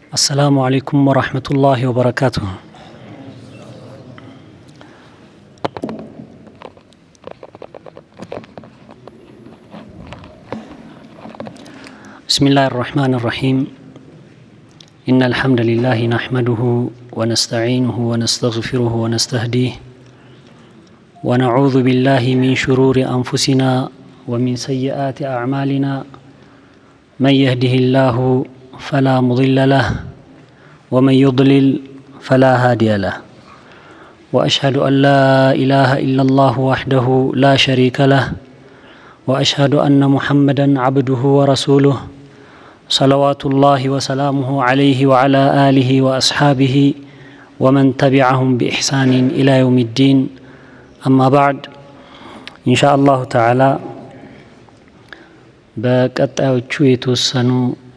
السلام عليكم ورحمة الله وبركاته بسم الله الرحمن الرحيم إن الحمد لله نحمده ونستعينه ونستغفره ونستهديه ونعوذ بالله من شرور أنفسنا ومن سيئات أعمالنا من يهده الله فلا مضل له ومن يضلل فلا هادي له واشهد ان لا اله الا الله وحده لا شريك له واشهد ان محمدا عبده ورسوله صلوات الله وسلامه عليه وعلى اله واصحابه ومن تبعهم باحسان الى يوم الدين اما بعد ان شاء الله تعالى በቀጣዮቹ የተወሰኑ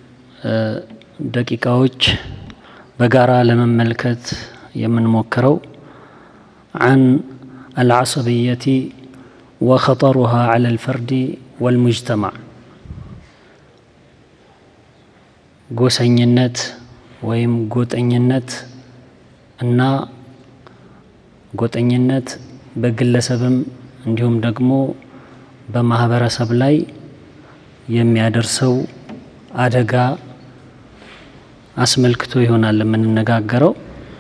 ደቂቃዎች በጋራ ለመመልከት የምንሞክረው عن العصبية وخطرها على الفرد والمجتمع ጎሰኝነት ወይም ጎጠኝነት እና ጎጠኝነት በግለሰብም እንዲሁም ደግሞ በማህበረሰብ ላይ የሚያደርሰው አደጋ አስመልክቶ ይሆናል የምንነጋገረው።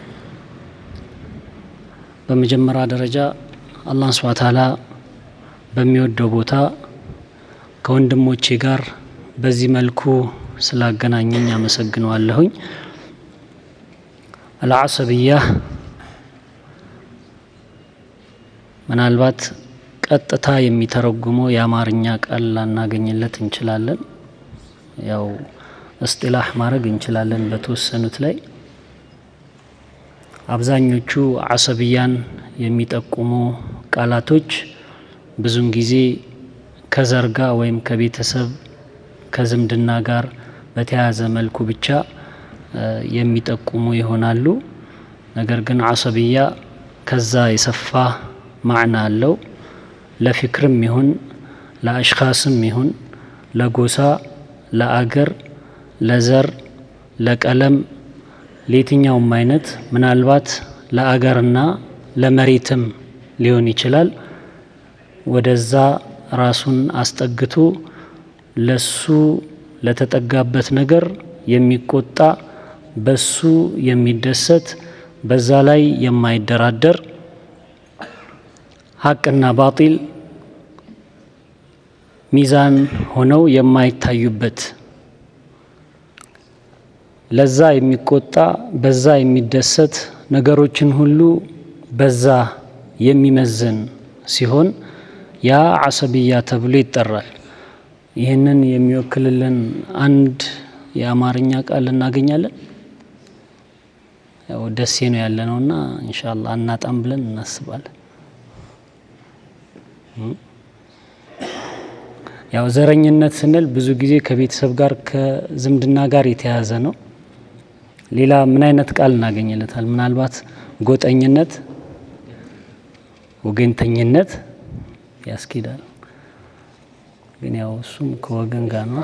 በመጀመሪያ ደረጃ አላህ ስብሐ ተዓላ በሚወደው ቦታ ከወንድሞቼ ጋር በዚህ መልኩ ስላገናኘኝ አመሰግነዋለሁኝ። አልዓሰብያ ምናልባት ቀጥታ የሚተረጉመው የአማርኛ ቃል ላናገኝለት እንችላለን። ያው እስጢላህ ማድረግ እንችላለን በተወሰኑት ላይ። አብዛኞቹ አሰብያን የሚጠቁሙ ቃላቶች ብዙን ጊዜ ከዘር ጋር ወይም ከቤተሰብ ከዝምድና ጋር በተያያዘ መልኩ ብቻ የሚጠቁሙ ይሆናሉ። ነገር ግን አሰብያ ከዛ የሰፋ ማዕና አለው። ለፊክርም ይሁን ለአሽኻስም ይሁን ለጎሳ፣ ለአገር፣ ለዘር፣ ለቀለም፣ ለየትኛውም አይነት ምናልባት ለአገርና ለመሬትም ሊሆን ይችላል ወደዛ ራሱን አስጠግቶ ለሱ ለተጠጋበት ነገር የሚቆጣ በሱ የሚደሰት በዛ ላይ የማይደራደር ሀቅና ባጢል ሚዛን ሆነው የማይታዩበት ለዛ የሚቆጣ በዛ የሚደሰት ነገሮችን ሁሉ በዛ የሚመዝን ሲሆን ያ አሰብያ ተብሎ ይጠራል። ይህንን የሚወክልልን አንድ የአማርኛ ቃል እናገኛለን። ያው ደሴ ነው ያለ ነውና ኢንሻአላህ አናጣም ብለን እናስባለን። ያው ዘረኝነት ስንል ብዙ ጊዜ ከቤተሰብ ጋር ከዝምድና ጋር የተያያዘ ነው። ሌላ ምን አይነት ቃል እናገኝለታል? ምናልባት ጎጠኝነት፣ ወገንተኝነት ያስኬዳል። ግን ያው እሱም ከወገን ጋር ነው።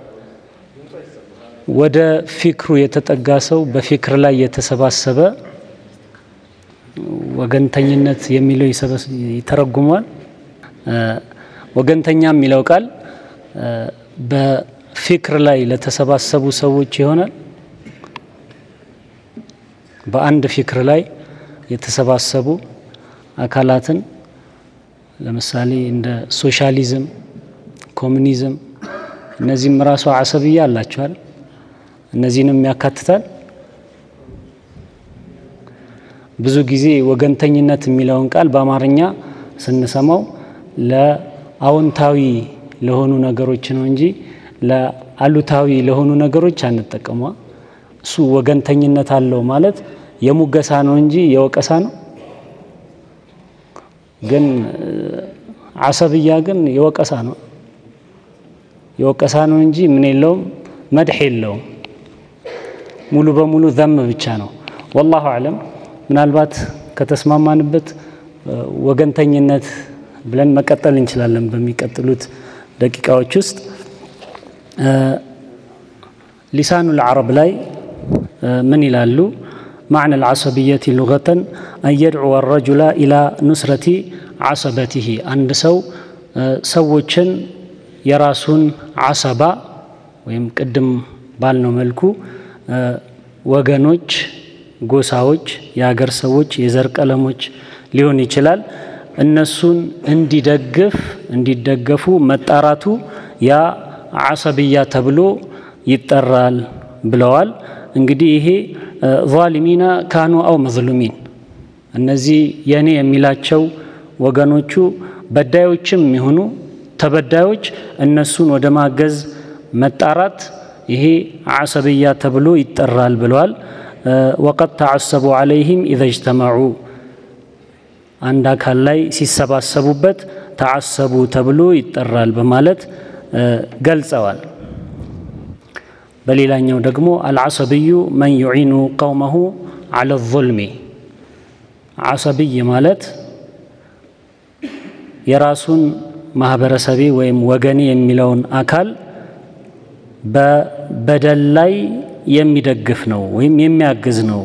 ወደ ፊክሩ የተጠጋ ሰው በፊክር ላይ የተሰባሰበ ወገንተኝነት የሚለው ይተረጉሟል። ወገንተኛ የሚለው ቃል በፊክር ላይ ለተሰባሰቡ ሰዎች ይሆናል። በአንድ ፊክር ላይ የተሰባሰቡ አካላትን ለምሳሌ እንደ ሶሻሊዝም፣ ኮሚኒዝም እነዚህም ራሱ አሰብያ አላቸዋል። እነዚህንም ያካትታል። ብዙ ጊዜ ወገንተኝነት የሚለውን ቃል በአማርኛ ስንሰማው ለአዎንታዊ ለሆኑ ነገሮች ነው እንጂ ለአሉታዊ ለሆኑ ነገሮች አንጠቀሟ። እሱ ወገንተኝነት አለው ማለት የሙገሳ ነው እንጂ የወቀሳ ነው። ግን አሰብያ ግን የወቀሳ ነው የወቀሳ ነው እንጂ ምን የለውም መድሕ የለውም። ሙሉ በሙሉ ዘም ብቻ ነው። ወላሁ አለም ምናልባት ከተስማማንበት ወገንተኝነት ብለን መቀጠል እንችላለን በሚቀጥሉት ደቂቃዎች ውስጥ ሊሳኑል አረብ ላይ ምን ይላሉ? ማዕነ ልዓሰብየት ሉገተን አን የድዕወ ረጁላ ኢላ ኑስረቲ ዓሰበቲሂ አንድ ሰው ሰዎችን የራሱን ዓሰባ ወይም ቅድም ባልነው መልኩ ወገኖች፣ ጎሳዎች፣ የሀገር ሰዎች፣ የዘር ቀለሞች ሊሆን ይችላል እነሱን እንዲደግፍ እንዲደገፉ መጣራቱ ያ ዓሰብያ ተብሎ ይጠራል ብለዋል። እንግዲህ ይሄ ዛሊሚና ካኑ አው መዝሉሚን እነዚህ የእኔ የሚላቸው ወገኖቹ በዳዮችም የሚሆኑ ተበዳዮች እነሱን ወደ ማገዝ መጣራት ይሄ ዓሰብያ ተብሎ ይጠራል ብለዋል። ወቀድ ተዓሰቡ ዓለይህም ኢዘ እጅተመዑ አንድ አካል ላይ ሲሰባሰቡበት ተዓሰቡ ተብሎ ይጠራል በማለት ገልጸዋል። በሌላኛው ደግሞ አልዓሰብዩ መን ዩዒኑ ቀውመሁ ዓለ ዙልሚ ዓሰብይ ማለት የራሱን ማህበረሰቤ ወይም ወገኔ የሚለውን አካል በበደል ላይ የሚደግፍ ነው ወይም የሚያግዝ ነው።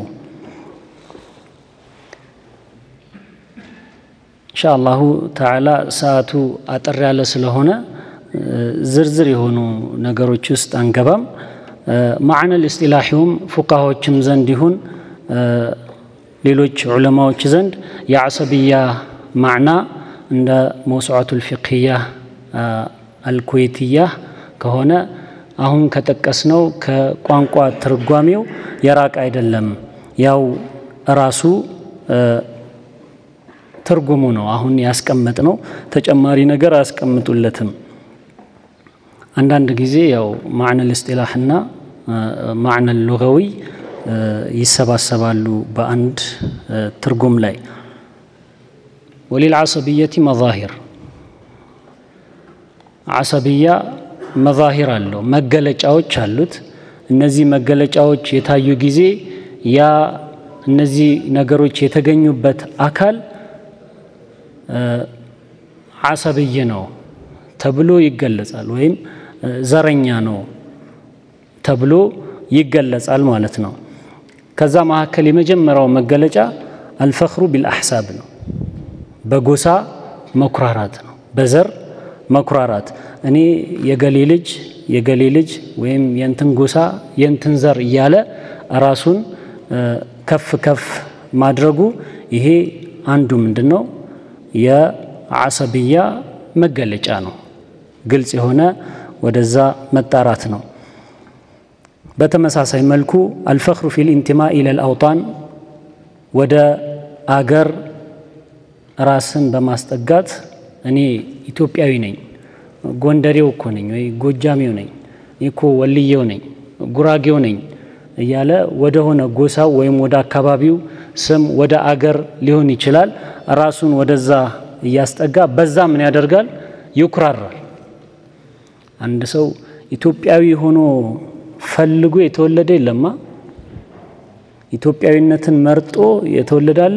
ኢንሻ አላሁ ተዓላ ሰዓቱ አጠር ያለ ስለሆነ ዝርዝር የሆኑ ነገሮች ውስጥ አንገባም። ማዕነል እስጢላሒውም ፉቃሆችም ዘንድ ይሁን ሌሎች ዑለማዎች ዘንድ የዓሰብያ ማዕና እንደ መውሱዓቱል ፊቅህያ አልኩዌትያ ከሆነ አሁን ከጠቀስነው ከቋንቋ ትርጓሜው የራቅ አይደለም። ያው ራሱ ትርጉሙ ነው አሁን ያስቀመጥ ነው። ተጨማሪ ነገር አያስቀምጡለትም። አንዳንድ ጊዜ ያው ማዕነል እስጢላሕና ማዕነል ሉገዊ ይሰባሰባሉ በአንድ ትርጉም ላይ። ወሊል ዓሰብየቲ መዛሂር ዓሰብያ መዛሂር አለው መገለጫዎች አሉት። እነዚህ መገለጫዎች የታዩ ጊዜ ያ እነዚህ ነገሮች የተገኙበት አካል ዓሰብይ ነው ተብሎ ይገለጻል፣ ወይም ዘረኛ ነው ተብሎ ይገለጻል ማለት ነው። ከዛ መካከል የመጀመሪያው መገለጫ አልፈኽሩ ቢልአሕሳብ ነው። በጎሳ መኩራራት ነው፣ በዘር መኩራራት እኔ የገሌ ልጅ የገሌ ልጅ ወይም የንትን ጎሳ የንትን ዘር እያለ ራሱን ከፍ ከፍ ማድረጉ ይሄ አንዱ ምንድን ነው የዓሰብያ መገለጫ ነው። ግልጽ የሆነ ወደዛ መጣራት ነው። በተመሳሳይ መልኩ አልፈኽሩ ፊል ኢንቲማ ኢለል አውጣን ወደ አገር ራስን በማስጠጋት እኔ ኢትዮጵያዊ ነኝ፣ ጎንደሬው እኮ ነኝ ወይ ጎጃሜው ነኝ እኮ ወልዬው ነኝ፣ ጉራጌው ነኝ እያለ ወደ ሆነ ጎሳው ወይም ወደ አካባቢው ስም ወደ አገር ሊሆን ይችላል ራሱን ወደዛ እያስጠጋ በዛ ምን ያደርጋል? ይኩራራል። አንድ ሰው ኢትዮጵያዊ ሆኖ ፈልጎ የተወለደ የለማ። ኢትዮጵያዊነትን መርጦ የተወለደ አለ።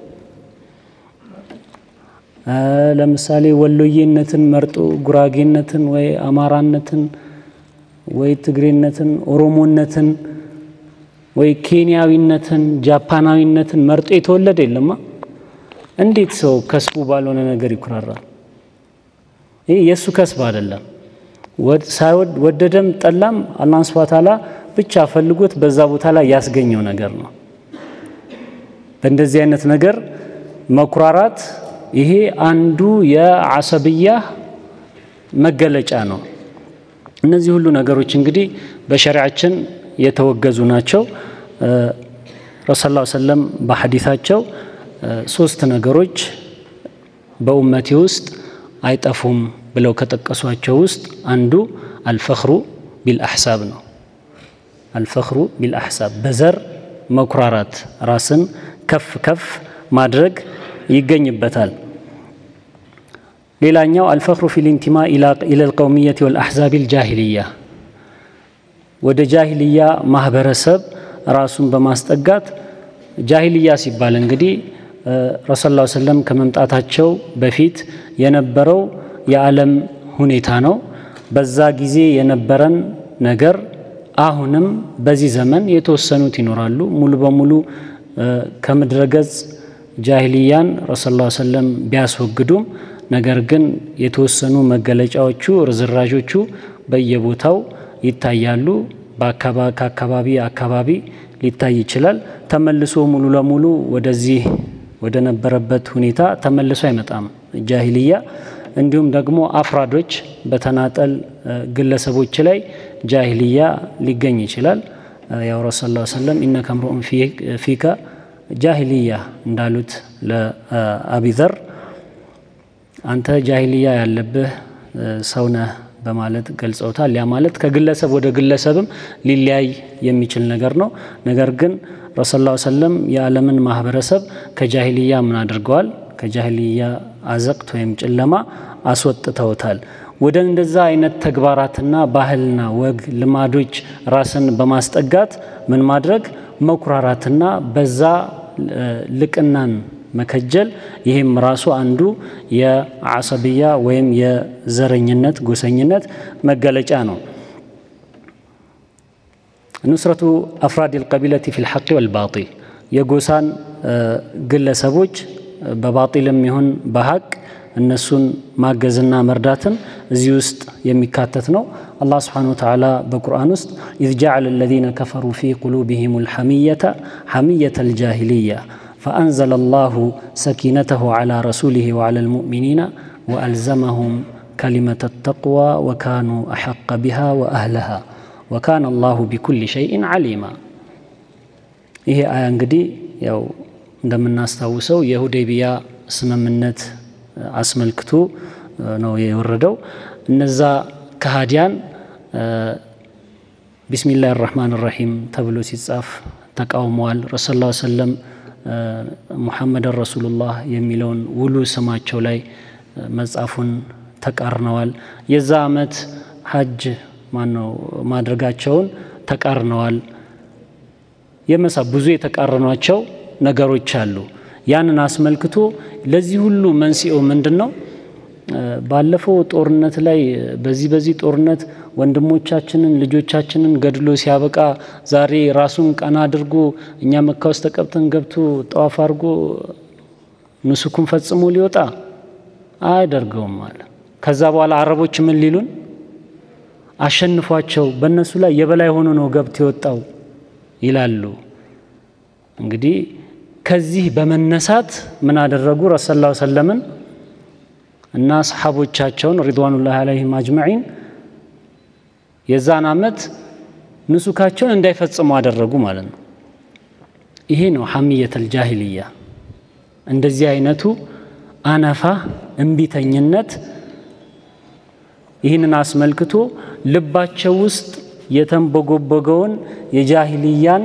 ለምሳሌ ወሎዬነትን መርጦ ጉራጌነትን ወይ አማራነትን ወይ ትግሬነትን፣ ኦሮሞነትን ወይ ኬንያዊነትን፣ ጃፓናዊነትን መርጦ የተወለደ የለማ። እንዴት ሰው ከስቡ ባልሆነ ነገር ይኩራራል? ይህ የእሱ ከስብ አይደለም። ሳይወድ ወደደም ጠላም አላህ ሱብሓነሁ ወተዓላ ብቻ ፈልጎት በዛ ቦታ ላይ ያስገኘው ነገር ነው። በእንደዚህ አይነት ነገር መኩራራት ይሄ አንዱ የዓሰብያ መገለጫ ነው። እነዚህ ሁሉ ነገሮች እንግዲህ በሸሪዓችን የተወገዙ ናቸው። ረሱል ላ ሰለም በሐዲታቸው ሶስት ነገሮች በኡመቴ ውስጥ አይጠፉም ብለው ከጠቀሷቸው ውስጥ አንዱ አልፈኽሩ ቢልአሕሳብ ነው። አልፈኽሩ ቢልአሕሳብ በዘር መኩራራት፣ ራስን ከፍ ከፍ ማድረግ ይገኝበታል። ሌላኛው አልፈኽሩ ፊል ኢንቲማ ኢለል ቀውሚየት ወልአሕዛብ ልጃሂልያ ወደ ጃሂልያ ማህበረሰብ ራሱን በማስጠጋት ጃሂልያ ሲባል እንግዲህ ረሱል ላ ሰለም ከመምጣታቸው በፊት የነበረው የዓለም ሁኔታ ነው። በዛ ጊዜ የነበረን ነገር አሁንም በዚህ ዘመን የተወሰኑት ይኖራሉ። ሙሉ በሙሉ ከምድረ ገጽ ጃሂልያን ረሱል ላ ሰለም ቢያስወግዱም ነገር ግን የተወሰኑ መገለጫዎቹ ርዝራዦቹ በየቦታው ይታያሉ። ከአካባቢ አካባቢ ሊታይ ይችላል። ተመልሶ ሙሉ ለሙሉ ወደዚህ ወደ ነበረበት ሁኔታ ተመልሶ አይመጣም ጃሂልያ። እንዲሁም ደግሞ አፍራዶች በተናጠል ግለሰቦች ላይ ጃሂልያ ሊገኝ ይችላል። ያው ረሱል ላ ሰለም ኢነከ ምሩኡን ፊከ ጃሂልያ እንዳሉት ለአቢዘር አንተ ጃሂልያ ያለብህ ሰው ነህ በማለት ገልጸውታል። ያ ማለት ከግለሰብ ወደ ግለሰብም ሊለያይ የሚችል ነገር ነው። ነገር ግን ረሱል ላ ሰለም የዓለምን ማህበረሰብ ከጃሂልያ ምን አድርገዋል? ከጃሂልያ አዘቅት ወይም ጨለማ አስወጥተውታል። ወደ እንደዛ አይነት ተግባራትና ባህልና ወግ ልማዶች ራስን በማስጠጋት ምን ማድረግ መኩራራትና በዛ ልቅናን መከጀል ይህም ራሱ አንዱ የአሰብያ ወይም የዘረኝነት ጎሰኝነት መገለጫ ነው። ኑስረቱ አፍራድ ልቀቢለቲ ፊ ልሐቅ ወልባጢል የጎሳን ግለሰቦች በባጢልም ይሁን በሀቅ እነሱን ማገዝና መርዳትን እዚህ ውስጥ የሚካተት ነው። አላህ ስብሓነ ወተዓላ በቁርአን ውስጥ ኢዝ ጀዐለ አለዚነ ከፈሩ ፊ ቁሉቢሂም ልሐሚየተ ሐሚየተ ልጃሂልያ ፈአንዘለ አላሁ ሰኪነተሁ ዐላ ረሱሊሂ ወዐላ ልሙእሚኒና ወአልዘመሁም ከሊመተ ተቅዋ ወካኑ አሐቀ ቢሃ ወአህለሃ ወካነ አላሁ ቢኩሊ ሸይእን ዓሊማ። ይሄ አያ እንግዲህ ያው እንደምናስታውሰው የሁዴቢያ ስምምነት አስመልክቶ ነው የወረደው። እነዛ ከሃዲያን ቢስሚላህ ራህማን ራሒም ተብሎ ሲጻፍ ተቃውመዋል። ረሱል ላ ሰለም ሙሐመድን ረሱሉላህ የሚለውን ውሉ ስማቸው ላይ መጻፉን ተቃርነዋል። የዛ ዓመት ሀጅ ማነው ማድረጋቸውን ተቃርነዋል። የመሳ ብዙ የተቃረኗቸው ነገሮች አሉ። ያንን አስመልክቶ ለዚህ ሁሉ መንስኤው ምንድን ነው? ባለፈው ጦርነት ላይ በዚህ በዚህ ጦርነት ወንድሞቻችንን ልጆቻችንን ገድሎ ሲያበቃ ዛሬ ራሱን ቀና አድርጎ እኛ መካ ውስጥ ተቀብተን ገብቶ ጠዋፍ አድርጎ ንሱኩን ፈጽሞ ሊወጣ አያደርገውም አለ። ከዛ በኋላ አረቦች ምን ሊሉን አሸንፏቸው በእነሱ ላይ የበላይ ሆኖ ነው ገብቶ የወጣው ይላሉ። እንግዲህ ከዚህ በመነሳት ምን አደረጉ? ረሱል ላ ሰለምን እና ሰሓቦቻቸውን ሪድዋኑላህ አለይሂም አጅመዒን የዛን ዓመት ንሱካቸውን እንዳይፈጽሙ አደረጉ ማለት ነው። ይሄ ነው ሐሚየተል ጃሂልያ። እንደዚህ አይነቱ አነፋ እምቢተኝነት ይህንን አስመልክቶ ልባቸው ውስጥ የተንቦጎቦገውን የጃሂልያን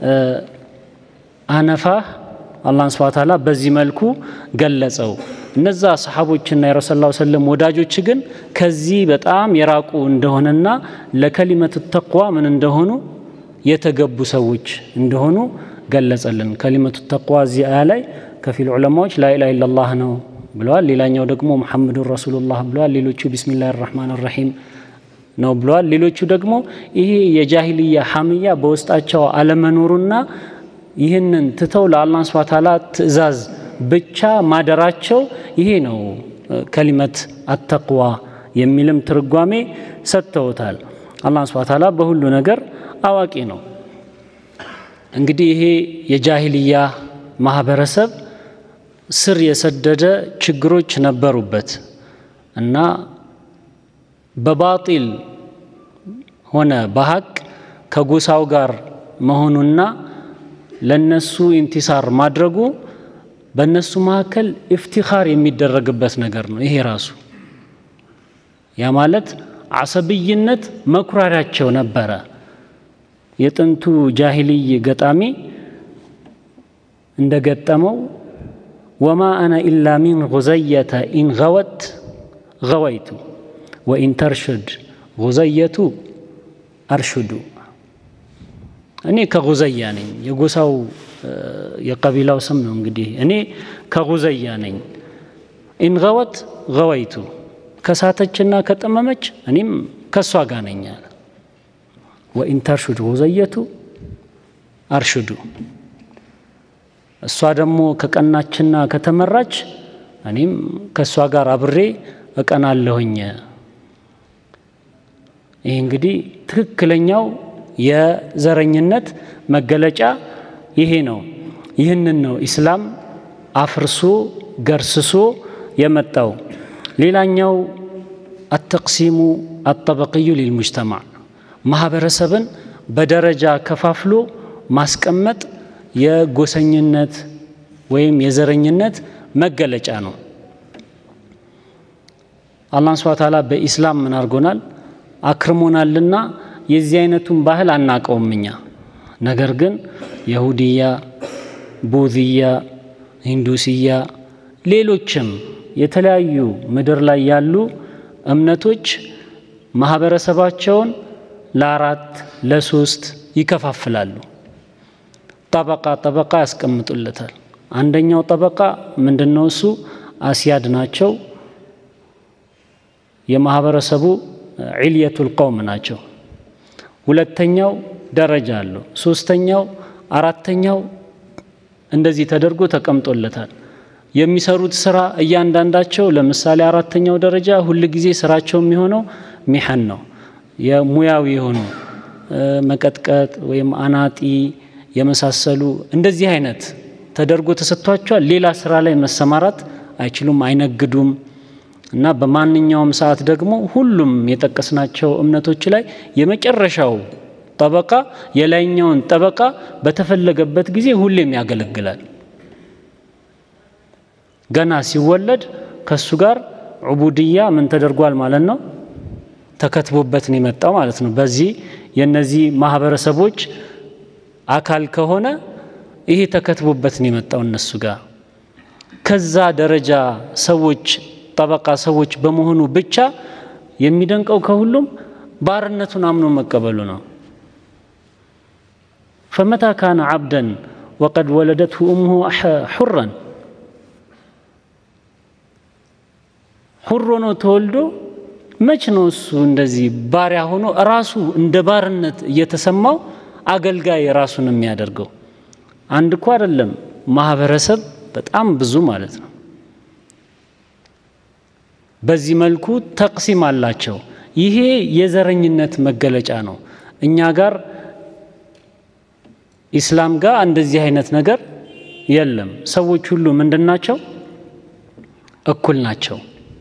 አነፋ አላህን ስብሐ ተዓላ በዚህ መልኩ ገለጸው። እነዛ ሰሓቦችና የረሱል ላ ሰለም ወዳጆች ግን ከዚህ በጣም የራቁ እንደሆነና ለከሊመት ተቅዋ ምን እንደሆኑ የተገቡ ሰዎች እንደሆኑ ገለጸልን። ከሊመቱ ተቅዋ እዚህ አያ ላይ ከፊል ዑለማዎች ላኢላሃ ኢለላህ ነው ብለዋል። ሌላኛው ደግሞ ሙሐመዱን ረሱሉላህ ብለዋል። ሌሎቹ ቢስሚላህ ራህማን ራሒም ነው ብለዋል። ሌሎቹ ደግሞ ይሄ የጃሂልያ ሐምያ በውስጣቸው አለመኖሩና ይህንን ትተው ለአላህ ስብሐ ተዓላ ትእዛዝ ብቻ ማደራቸው ይሄ ነው ከሊመት አተቅዋ የሚልም ትርጓሜ ሰጥተውታል። አላህ ስብሐ ተዓላ በሁሉ ነገር አዋቂ ነው። እንግዲህ ይሄ የጃሂልያ ማህበረሰብ ስር የሰደደ ችግሮች ነበሩበት እና በባጢል ሆነ በሀቅ ከጎሳው ጋር መሆኑና ለነሱ ኢንቲሳር ማድረጉ በእነሱ መካከል ኢፍቲኻር የሚደረግበት ነገር ነው። ይሄ ራሱ ያ ማለት አሰብይነት መኩራሪያቸው ነበረ። የጥንቱ ጃሂልይ ገጣሚ እንደገጠመው ወማ አነ ኢላ ሚን ጉዘየተ ኢን ገወት ገወይቱ ወኢን ተርሽድ ጉዘየቱ አርሽዱ እኔ ከጉዘያ ነኝ። የጎሳው የቀቢላው ስም ነው። እንግዲህ እኔ ከጉዘያ ነኝ። ኢንገወት ገወይቱ ከሳተችና ከጠመመች እኔም ከእሷ ጋር ነኝ አለ። ወኢን ተርሹዱ ሁዘየቱ አርሽዱ። እሷ ደግሞ ከቀናችና ከተመራች እኔም ከእሷ ጋር አብሬ እቀናለሁኝ። ይህ እንግዲህ ትክክለኛው የዘረኝነት መገለጫ ይሄ ነው። ይህንን ነው ኢስላም አፍርሶ ገርስሶ የመጣው። ሌላኛው አተቅሲሙ አጠበቅዩ ሊልሙጅተማዕ ማህበረሰብን በደረጃ ከፋፍሎ ማስቀመጥ የጎሰኝነት ወይም የዘረኝነት መገለጫ ነው። አላህ ስብሐ ተዓላ በኢስላም ምን አድርጎናል? አክርሞናልና የዚህ አይነቱን ባህል አናቀውም እኛ። ነገር ግን የሁድያ፣ ቡዝያ፣ ሂንዱስያ ሌሎችም የተለያዩ ምድር ላይ ያሉ እምነቶች ማህበረሰባቸውን ለአራት ለሶስት ይከፋፍላሉ። ጠበቃ ጠበቃ ያስቀምጡለታል። አንደኛው ጠበቃ ምንድነው? እሱ አስያድ ናቸው። የማህበረሰቡ ዒልየቱል ቀውም ናቸው። ሁለተኛው ደረጃ አለው። ሶስተኛው፣ አራተኛው እንደዚህ ተደርጎ ተቀምጦለታል። የሚሰሩት ስራ እያንዳንዳቸው ለምሳሌ አራተኛው ደረጃ ሁል ጊዜ ስራቸው የሚሆነው ሚሐን ነው። የሙያዊ የሆኑ መቀጥቀጥ ወይም አናጢ የመሳሰሉ እንደዚህ አይነት ተደርጎ ተሰጥቷቸዋል። ሌላ ስራ ላይ መሰማራት አይችሉም፣ አይነግዱም። እና በማንኛውም ሰዓት ደግሞ ሁሉም የጠቀስናቸው እምነቶች ላይ የመጨረሻው ጠበቃ የላይኛውን ጠበቃ በተፈለገበት ጊዜ ሁሌም ያገለግላል። ገና ሲወለድ ከሱ ጋር ዑቡድያ ምን ተደርጓል ማለት ነው? ተከትቦበት ነው የመጣው ማለት ነው። በዚህ የነዚህ ማህበረሰቦች አካል ከሆነ ይሄ ተከትቦበት ነው የመጣው እነሱ ጋር ከዛ ደረጃ ሰዎች ጠበቃ ሰዎች በመሆኑ ብቻ የሚደንቀው ከሁሉም ባርነቱን አምኖ መቀበሉ ነው። ፈመታ ካነ ዓብደን ወቀድ ወለደትሁ እሙሁ ሑረን ሁር ሆኖ ተወልዶ መች ነው እሱ እንደዚህ ባሪያ ሆኖ ራሱ እንደ ባርነት እየተሰማው አገልጋይ ራሱን የሚያደርገው? አንድ እኮ አይደለም ማህበረሰብ በጣም ብዙ ማለት ነው። በዚህ መልኩ ተቅሲም አላቸው። ይሄ የዘረኝነት መገለጫ ነው። እኛ ጋር ኢስላም ጋር እንደዚህ አይነት ነገር የለም። ሰዎች ሁሉ ምንድን ናቸው? እኩል ናቸው።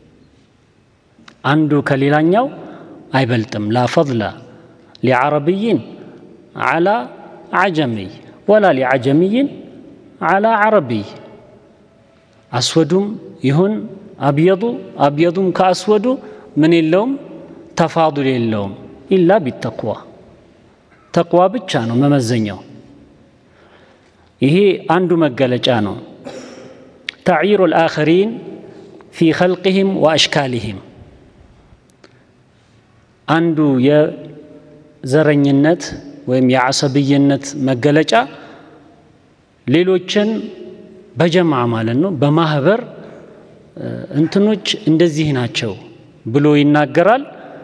አንዱ ከሌላኛው አይበልጥም። ላ ፈضለ ሊዓረብይን ዓላ ዓጀሚይ ወላ ሊዓጀሚይን ዓላ ዓረቢይ አስወዱም ይሁን አብየዱ አብየዱም ከአስወዱ ምን የለውም ተፋዱል የለውም። ኢላ ቢተቅዋ ተቅዋ ብቻ ነው መመዘኛው። ይሄ አንዱ መገለጫ ነው። ተዕይሩ ልአኸሪን ፊ ኸልቅህም ወአሽካሊህም አንዱ የዘረኝነት ወይም የዓሰብይነት መገለጫ ሌሎችን በጀማ ማለት ነው በማህበር እንትኖች እንደዚህ ናቸው ብሎ ይናገራል።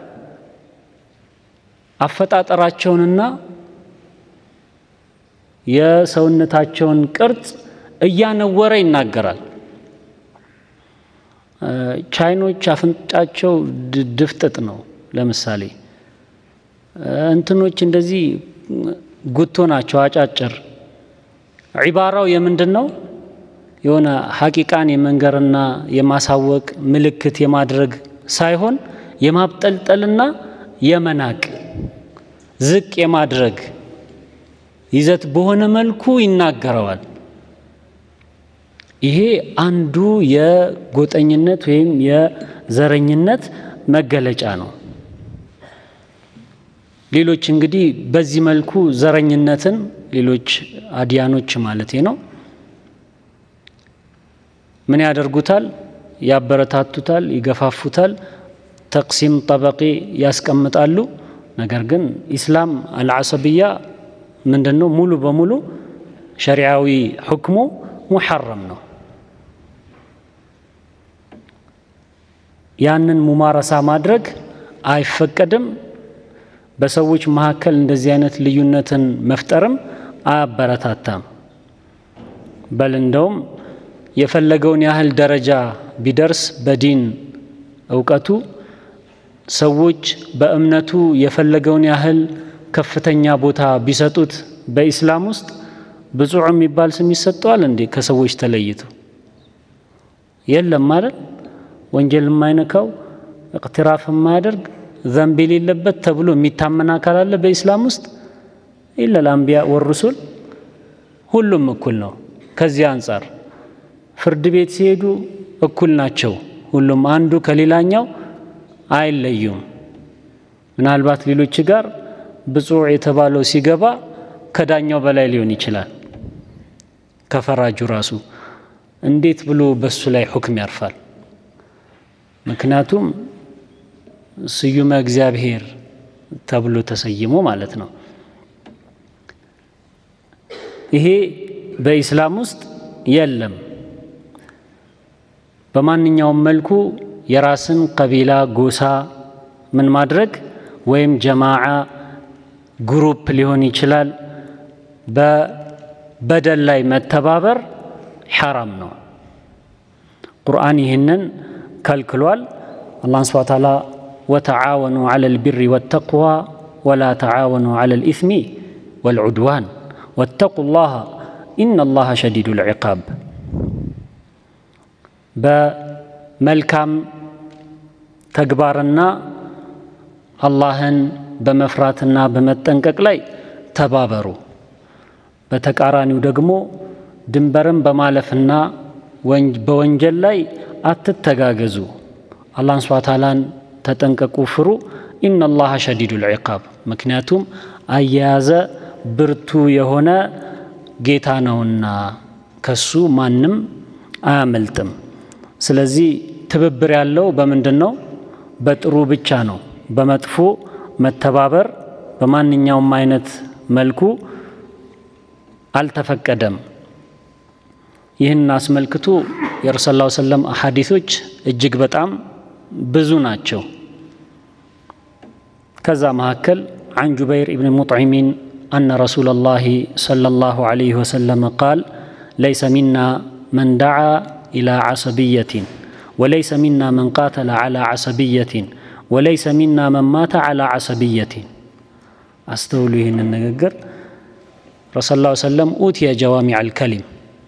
አፈጣጠራቸውንና የሰውነታቸውን ቅርጽ እያነወረ ይናገራል። ቻይኖች አፍንጫቸው ድፍጥጥ ነው። ለምሳሌ እንትኖች እንደዚህ ጉቶ ናቸው፣ አጫጭር። ዒባራው የምንድን ነው? የሆነ ሐቂቃን የመንገርና የማሳወቅ ምልክት የማድረግ ሳይሆን የማብጠልጠልና የመናቅ ዝቅ የማድረግ ይዘት በሆነ መልኩ ይናገረዋል። ይሄ አንዱ የጎጠኝነት ወይም የዘረኝነት መገለጫ ነው። ሌሎች እንግዲህ በዚህ መልኩ ዘረኝነትን ሌሎች አዲያኖች ማለቴ ነው ምን ያደርጉታል? ያበረታቱታል፣ ይገፋፉታል፣ ተቅሲም ጠበቂ ያስቀምጣሉ። ነገር ግን ኢስላም አልዓሰብያ ምንድን ነው? ሙሉ በሙሉ ሸሪዓዊ ሕክሙ ሙሐረም ነው። ያንን ሙማረሳ ማድረግ አይፈቀድም። በሰዎች መካከል እንደዚህ አይነት ልዩነትን መፍጠርም አያበረታታም። በል እንደውም የፈለገውን ያህል ደረጃ ቢደርስ በዲን እውቀቱ ሰዎች በእምነቱ የፈለገውን ያህል ከፍተኛ ቦታ ቢሰጡት በኢስላም ውስጥ ብፁዕ የሚባል ስም ይሰጠዋል እንዴ? ከሰዎች ተለይቶ የለም ማለት ወንጀል የማይነካው እቅትራፍ የማያደርግ ዘንብ የሌለበት ተብሎ የሚታመን አካል አለ በኢስላም ውስጥ? ኢለል አንቢያ ወሩሱል ሁሉም እኩል ነው። ከዚህ አንጻር ፍርድ ቤት ሲሄዱ እኩል ናቸው። ሁሉም አንዱ ከሌላኛው አይለዩም። ምናልባት ሌሎች ጋር ብፁዕ የተባለው ሲገባ ከዳኛው በላይ ሊሆን ይችላል። ከፈራጁ ራሱ እንዴት ብሎ በሱ ላይ ሁክም ያርፋል? ምክንያቱም ስዩመ እግዚአብሔር ተብሎ ተሰይሞ ማለት ነው። ይሄ በኢስላም ውስጥ የለም። በማንኛውም መልኩ የራስን ቀቢላ፣ ጎሳ ምን ማድረግ ወይም ጀማዓ ግሩፕ ሊሆን ይችላል በበደል ላይ መተባበር ሐራም ነው። ቁርአን ይህንን ከልክሏል። አላህን ስብሐ ተዓላ ወተዓወኑ ዐለል ቢሪ ወተቅዋ ወላ ተዓወኑ ዐለል ኢስሚ ወልዑድዋን ወተቁ ላህ ኢነ ላህ ሸዲዱል ዒቃብ በመልካም ተግባርና አላህን በመፍራትና በመጠንቀቅ ላይ ተባበሩ። በተቃራኒው ደግሞ ድንበርን በማለፍና በወንጀል ላይ አትተጋገዙ። አላህን ስብሐ ተዓላን ተጠንቀቁ፣ ፍሩ። ኢነላሃ ሸዲዱል ዒቃብ ምክንያቱም አያያዘ ብርቱ የሆነ ጌታ ነውና ከሱ ማንም አያመልጥም። ስለዚህ ትብብር ያለው በምንድን ነው? በጥሩ ብቻ ነው። በመጥፎ መተባበር በማንኛውም አይነት መልኩ አልተፈቀደም። ይህን አስመልክቶ የረሱል ላ ሰለም አሐዲቶች እጅግ በጣም ብዙ ናቸው። ከዛ መካከል عن جبير بن مطعم أن رسول الله صلى الله عليه وسلم قال ليس منا من دعا إلى عصبية وليس منا من قاتل على عصبية وليس منا من مات على عصبية أستولوا هنا النجر رسول الله صلى الله عليه وسلم أوتي جوامع الكلم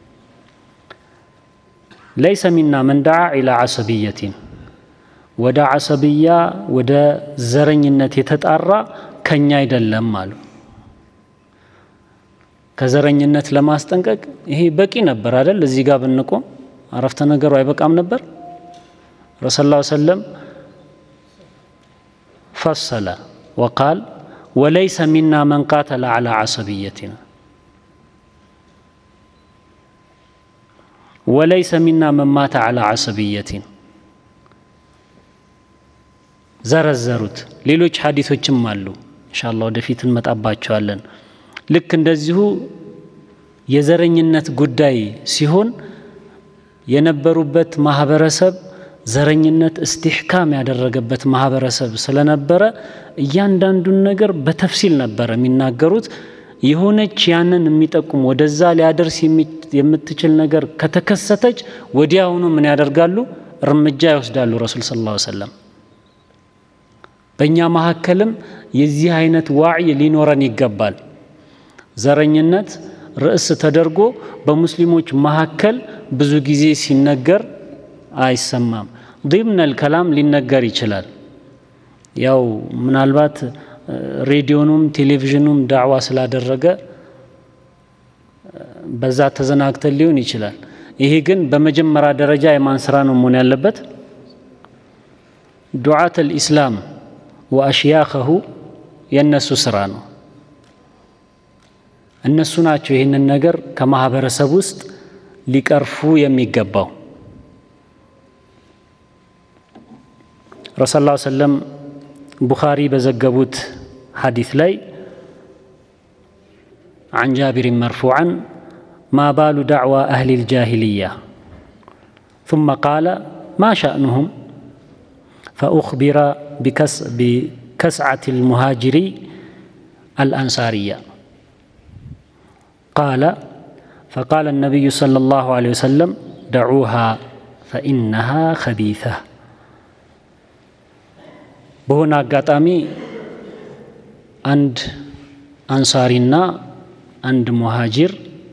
ليس منا من دعا إلى عصبية ወደ አሰብያ ወደ ዘረኝነት የተጣራ ከኛ አይደለም አሉ። ከዘረኝነት ለማስጠንቀቅ ይሄ በቂ ነበር አይደል? እዚህ ጋር ብንቆም አረፍተ ነገሩ አይበቃም ነበር? ረሱል ላ ሰለም ፈሰለ ወቃል ወለይሰ ሚና መን ቃተለ ዓላ ዓሰብየትና ወለይሰ ሚና መን ማተ ዓላ ዓሰብየቲን ዘረዘሩት። ሌሎች ሀዲቶችም አሉ። እንሻላ ወደፊት እንመጣባቸዋለን። ልክ እንደዚሁ የዘረኝነት ጉዳይ ሲሆን የነበሩበት ማህበረሰብ ዘረኝነት እስቲሕካም ያደረገበት ማህበረሰብ ስለነበረ እያንዳንዱን ነገር በተፍሲል ነበረ የሚናገሩት። የሆነች ያንን የሚጠቁም ወደዛ ሊያደርስ የምትችል ነገር ከተከሰተች ወዲያውኑ ምን ያደርጋሉ? እርምጃ ይወስዳሉ። ረሱል ሰለላሁ ዐለይሂ ወሰለም በእኛ መካከልም የዚህ አይነት ዋዕይ ሊኖረን ይገባል። ዘረኝነት ርዕስ ተደርጎ በሙስሊሞች መካከል ብዙ ጊዜ ሲነገር አይሰማም። ዲምነል ከላም ሊነገር ይችላል። ያው ምናልባት ሬዲዮኑም ቴሌቪዥኑም ዳዕዋ ስላደረገ በዛ ተዘናግተን ሊሆን ይችላል። ይሄ ግን በመጀመሪያ ደረጃ የማን ስራ ነው መሆን ያለበት? ዱዓት አልኢስላም ወአሽያኸሁ የእነሱ ስራ ነው። እነሱ ናቸው ይህንን ነገር ከማህበረሰብ ውስጥ ሊቀርፉ የሚገባው። ረሱል ላ ሰለም ቡኻሪ በዘገቡት ሐዲስ ላይ عن جابر مرفوعا ما بال دعوى أهل الجاهلية ثم قال ما شأنهم فأخبر بكس كسعة المهاجري الأنصارية قال فقال النبي صلى الله عليه وسلم دعوها فإنها خبيثة በሆነ አጋጣሚ አንድ አንሳሪና አንድ ሙሃጅር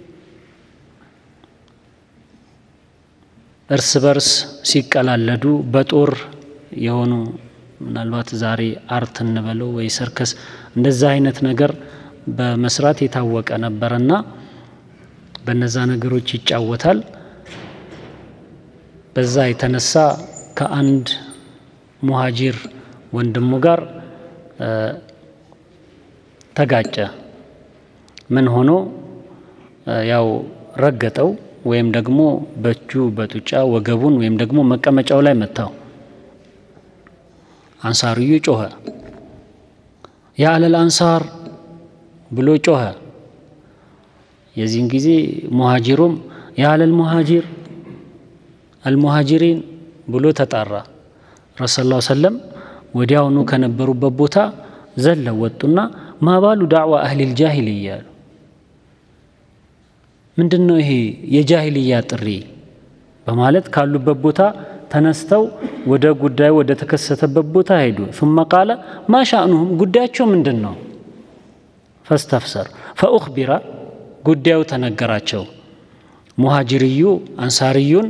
እርስ በርስ ሲቀላለዱ በጦር የሆኑ ምናልባት ዛሬ አርት እንበለው ወይ ሰርከስ እንደዛ አይነት ነገር በመስራት የታወቀ ነበረና በነዛ ነገሮች ይጫወታል። በዛ የተነሳ ከአንድ ሙሃጂር ወንድሙ ጋር ተጋጨ። ምን ሆኖ ያው ረገጠው ወይም ደግሞ በእጁ በጡጫ ወገቡን ወይም ደግሞ መቀመጫው ላይ መታው። አንሳርዩ ጮኸ። ያ አለል አንሳር ብሎ ጮኸ። የዚህን ጊዜ ሙሃጅሩም ያ አለል ሙሃጅር አልሙሃጅሪን ብሎ ተጣራ። ረሱል ላ ሰለም ወዲያውኑ ከነበሩበት ቦታ ዘለው ወጡና ማባሉ ዳዕዋ አህሊል ጃሂልያ አሉ። ምንድን ነው ይሄ የጃሂልያ ጥሪ? በማለት ካሉበት ቦታ ተነስተው ወደ ጉዳዩ ወደ ተከሰተበት ቦታ ሄዱ። ثم ቃለ ማ ሻእኑሁም ጉዳያቸው ምንድን ነው? ፈስተፍሰር ፈኡኽቢራ ጉዳዩ ተነገራቸው። ሙሃጅርዩ አንሳርዩን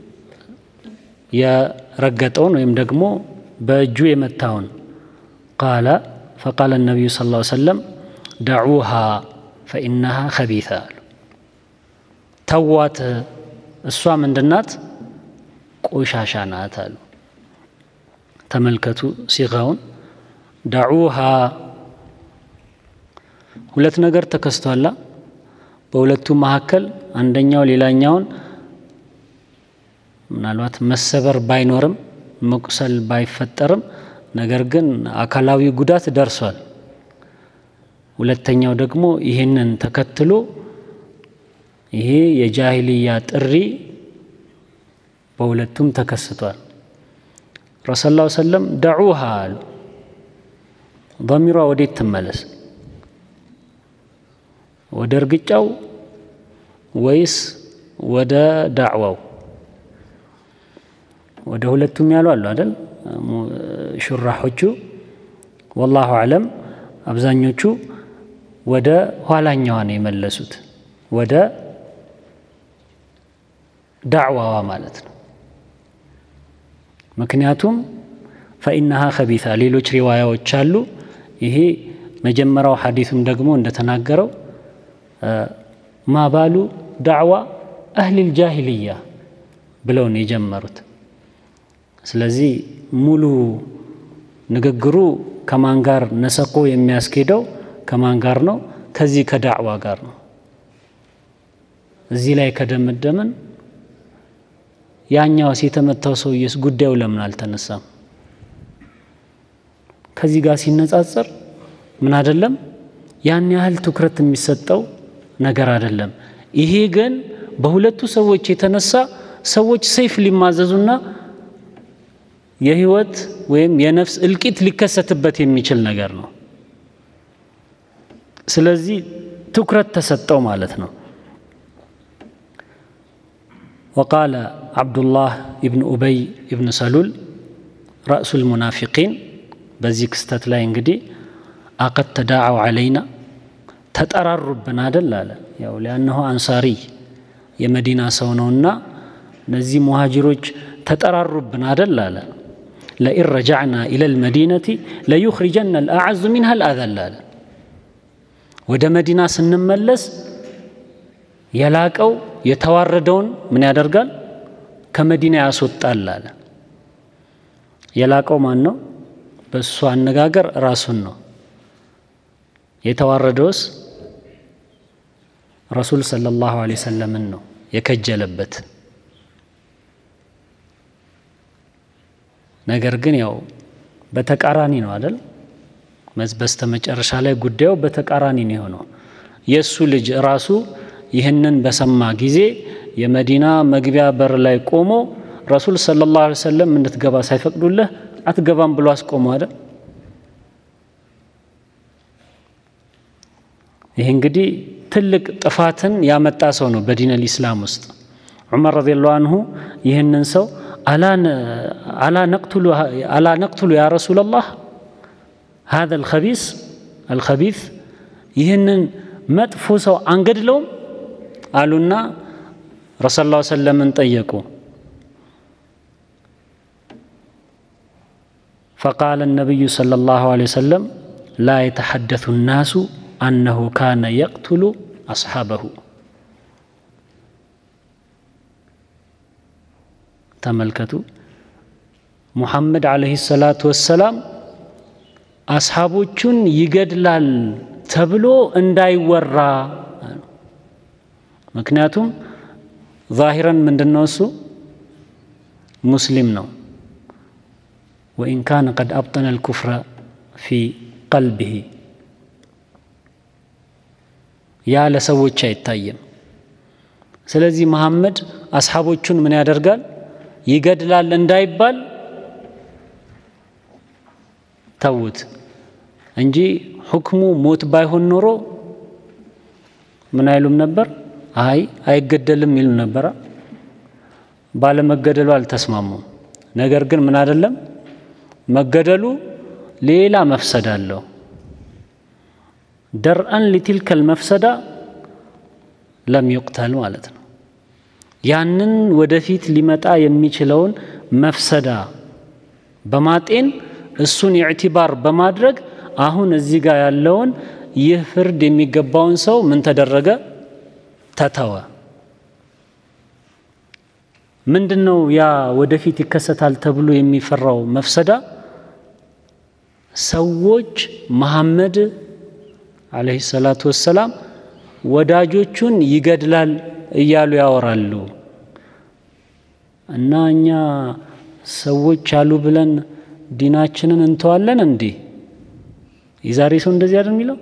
የረገጠውን ወይም ደግሞ በእጁ የመታውን ቃለ ፈቃለ ነቢዩ ስ ላ ሰለም ደዑሃ ፈኢነሃ ከቢተ አሉ። ተዋት እሷ ምንድናት? ቆሻሻ ናት አሉ። ተመልከቱ ሲጋውን ደዑሃ ሁለት ነገር ተከስቷላ። በሁለቱ መካከል አንደኛው ሌላኛውን ምናልባት መሰበር ባይኖርም መቁሰል ባይፈጠርም ነገር ግን አካላዊ ጉዳት ደርሷል። ሁለተኛው ደግሞ ይህንን ተከትሎ ይሄ የጃሂልያ ጥሪ በሁለቱም ተከስቷል። ረሱል ላ ሰለም ደዑሃ አሉ። ضሚሯ ወዴት ትመለስ? ወደ እርግጫው ወይስ ወደ ዳዕዋው? ወደ ሁለቱም ያሉ አሉ አይደል? ሹራሖቹ ወላሁ አለም። አብዛኞቹ ወደ ኋላኛዋ ነው የመለሱት፣ ወደ ዳዕዋዋ ማለት ነው። ምክንያቱም ፈኢነሃ ከቢታ ሌሎች ሪዋያዎች አሉ። ይሄ መጀመሪያው ሐዲሱም ደግሞ እንደተናገረው ማባሉ ዳዕዋ አህሊል ጃሂልያ ብለው ነው የጀመሩት። ስለዚህ ሙሉ ንግግሩ ከማን ጋር ነሰቆ የሚያስኬደው ከማን ጋር ነው? ከዚህ ከዳዕዋ ጋር ነው። እዚህ ላይ ከደመደምን ያኛውስ የተመታው ሰውዬስ ጉዳዩ ለምን አልተነሳም? ከዚህ ጋር ሲነጻጸር ምን አይደለም ያን ያህል ትኩረት የሚሰጠው ነገር አይደለም። ይሄ ግን በሁለቱ ሰዎች የተነሳ ሰዎች ሰይፍ ሊማዘዙና የህይወት ወይም የነፍስ እልቂት ሊከሰትበት የሚችል ነገር ነው። ስለዚህ ትኩረት ተሰጠው ማለት ነው። ወቃለ ዓብዱላህ ኢብን ኡበይ ኢብን ሰሉል ረእሱል ሙናፊቂን በዚህ ክስተት ላይ እንግዲህ አቀድ ተዳዓው ዓለይና ተጠራሩብን አደል አለ። ያው ሊያነሆ አንሳሪ የመዲና ሰው ነውና እነዚህ ሙሃጅሮች ተጠራሩብን አደል አለ። ለኢን ረጃዕና ኢለል መዲነቲ ለዩኽሪጀና አልአዐዙ ሚንሃ አልአዘል አለ። ወደ መዲና ስንመለስ የላቀው የተዋረደውን ምን ያደርጋል? ከመዲና ያስወጣል አለ። የላቀው ማን ነው? በእሱ አነጋገር ራሱን ነው። የተዋረደውስ ረሱል ሰለላሁ ዐለይሂ ወሰለምን ነው የከጀለበት። ነገር ግን ያው በተቃራኒ ነው አይደል? በስተ መጨረሻ ላይ ጉዳዩ በተቃራኒ ነው የሆነው። የእሱ ልጅ ራሱ ይህንን በሰማ ጊዜ የመዲና መግቢያ በር ላይ ቆሞ ረሱል ሰለላሁ ዐለይሂ ወሰለም እንድትገባ ሳይፈቅዱልህ አትገባም ብሎ አስቆመ አይደል? ይህ እንግዲህ ትልቅ ጥፋትን ያመጣ ሰው ነው በዲን አልኢስላም ውስጥ። ዑመር ረዲየላሁ አንሁ ይህንን ሰው አላ ነቅቱሉ ያ ረሱለላህ ሀዘ አልኸቢስ አልኸቢት ይህንን መጥፎ ሰው አንገድለውም አሉና ረሱል ላ ሰለምን ጠየቁ። ፈቃለ ነቢዩ ሰለላሁ ዐለይሂ ወሰለም ላ የተሐደሱ ናሱ አነሁ ካነ የቅቱሉ አስሓበሁ። ተመልከቱ ሙሐመድ ዓለይሂ ሰላቱ ወሰላም አስሓቦቹን ይገድላል ተብሎ እንዳይወራ። ምክንያቱም ዛሂረን ምንድን ነው እሱ ሙስሊም ነው። ወኢን ካነ ቀድ አብጠነ አልኩፍረ ፊ ቀልቢሂ ያ ለሰዎች አይታይም። ስለዚህ መሐመድ አስሓቦቹን ምን ያደርጋል? ይገድላል እንዳይባል ተዉት እንጂ ሁክሙ ሞት ባይሆን ኖሮ ምን አይሉም ነበር? አይ አይገደልም ይሉ ነበረ። ባለመገደሉ አልተስማሙም። ነገር ግን ምን አይደለም መገደሉ ሌላ መፍሰዳ አለው። ደርአን ሊትልከል መፍሰዳ ለም ዩቅተል ማለት ነው። ያንን ወደፊት ሊመጣ የሚችለውን መፍሰዳ በማጤን እሱን ኢዕቲባር በማድረግ አሁን እዚህ ጋር ያለውን ይህ ፍርድ የሚገባውን ሰው ምን ተደረገ? ተተወ። ምንድን ነው ያ ወደፊት ይከሰታል ተብሎ የሚፈራው መፍሰዳ? ሰዎች መሐመድ ዓለይሂ ሰላቱ ወሰላም ወዳጆቹን ይገድላል እያሉ ያወራሉ እና እኛ ሰዎች አሉ ብለን ዲናችንን እንተዋለን እንዴ? የዛሬ ሰው እንደዚህ አይደል የሚለው?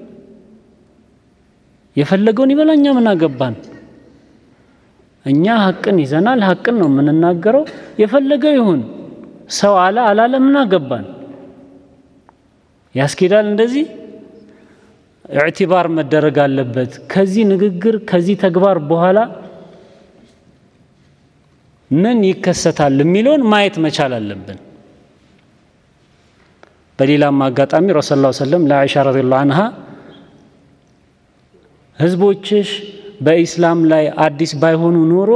የፈለገውን ይበላ፣ እኛ ምን አገባን? እኛ ሀቅን ይዘናል፣ ሀቅን ነው የምንናገረው። የፈለገው ይሁን፣ ሰው አለ አላለ፣ ምን አገባን? ያስኬዳል እንደዚህ? ኢዕቲባር መደረግ አለበት። ከዚህ ንግግር ከዚህ ተግባር በኋላ ምን ይከሰታል የሚለውን ማየት መቻል አለብን። በሌላም አጋጣሚ ረሱል ላ ሰለም ለአይሻ ረዲየላሁ አንሃ ህዝቦችሽ በኢስላም ላይ አዲስ ባይሆኑ ኖሮ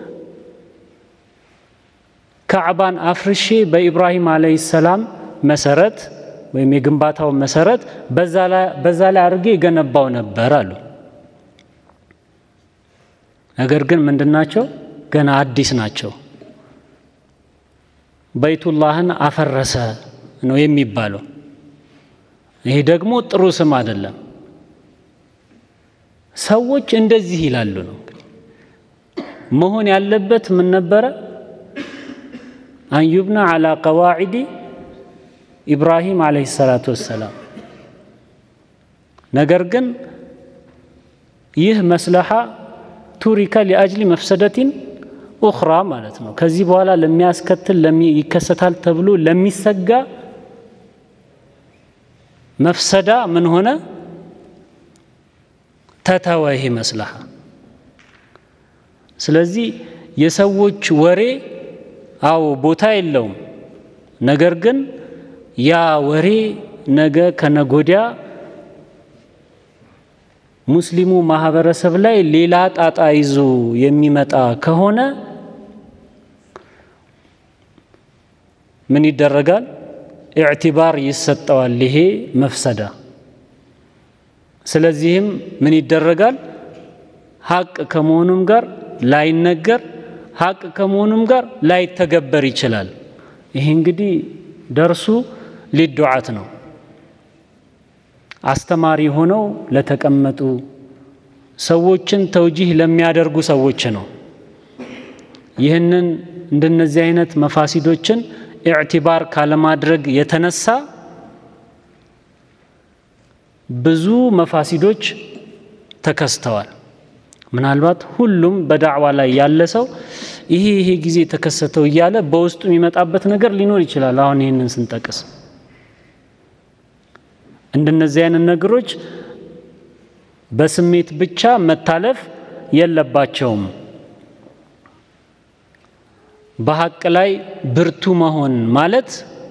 ካዕባን አፍርሼ በኢብራሂም ዓለይሂ ሰላም መሰረት ወይም የግንባታው መሰረት በዛ ላይ አድርጌ የገነባው ነበር አሉ። ነገር ግን ምንድን ናቸው? ገና አዲስ ናቸው። በይቱላህን አፈረሰ ነው የሚባለው። ይሄ ደግሞ ጥሩ ስም አይደለም። ሰዎች እንደዚህ ይላሉ ነው መሆን ያለበት ምን ነበረ? አንዩብና አላ ቀዋዒዲ ኢብራሂም ዓለይሂ ሰላቱ ወሰላም። ነገር ግን ይህ መስለሓ ቱሪከ ሊአጅሊ መፍሰደቲን ኡኽራ ማለት ነው። ከዚህ በኋላ ለሚያስከትል ይከሰታል ተብሎ ለሚሰጋ መፍሰዳ ምን ሆነ? ተተወ ይሄ መስለሓ። ስለዚህ የሰዎች ወሬ አዎ ቦታ የለውም። ነገር ግን ያ ወሬ ነገ ከነጎዲያ ሙስሊሙ ማህበረሰብ ላይ ሌላ ጣጣ ይዞ የሚመጣ ከሆነ ምን ይደረጋል? ኢዕቲባር ይሰጠዋል ይሄ መፍሰዳ። ስለዚህም ምን ይደረጋል? ሀቅ ከመሆኑም ጋር ላይነገር፣ ሀቅ ከመሆኑም ጋር ላይተገበር ይችላል። ይሄ እንግዲህ ደርሱ ሊዱዓት ነው። አስተማሪ ሆነው ለተቀመጡ ሰዎችን ተውጂህ ለሚያደርጉ ሰዎች ነው። ይህንን እንደነዚህ አይነት መፋሲዶችን ኢዕቲባር ካለማድረግ የተነሳ ብዙ መፋሲዶች ተከስተዋል። ምናልባት ሁሉም በዳዕዋ ላይ ያለ ሰው ይሄ ይሄ ጊዜ ተከሰተው እያለ በውስጡ የሚመጣበት ነገር ሊኖር ይችላል። አሁን ይህንን ስንጠቅስ እንደነዚህ አይነት ነገሮች በስሜት ብቻ መታለፍ የለባቸውም። በሀቅ ላይ ብርቱ መሆን ማለት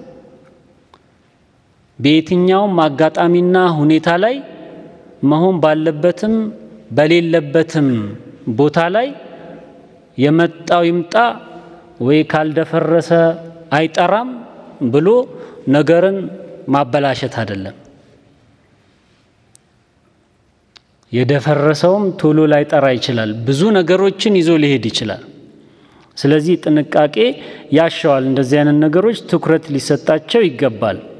በየትኛውም አጋጣሚና ሁኔታ ላይ መሆን ባለበትም በሌለበትም ቦታ ላይ የመጣው ይምጣ ወይ ካልደፈረሰ አይጠራም ብሎ ነገርን ማበላሸት አይደለም። የደፈረሰውም ቶሎ ላይጠራ ይችላል። ብዙ ነገሮችን ይዞ ሊሄድ ይችላል። ስለዚህ ጥንቃቄ ያሻዋል። እንደዚህ አይነት ነገሮች ትኩረት ሊሰጣቸው ይገባል።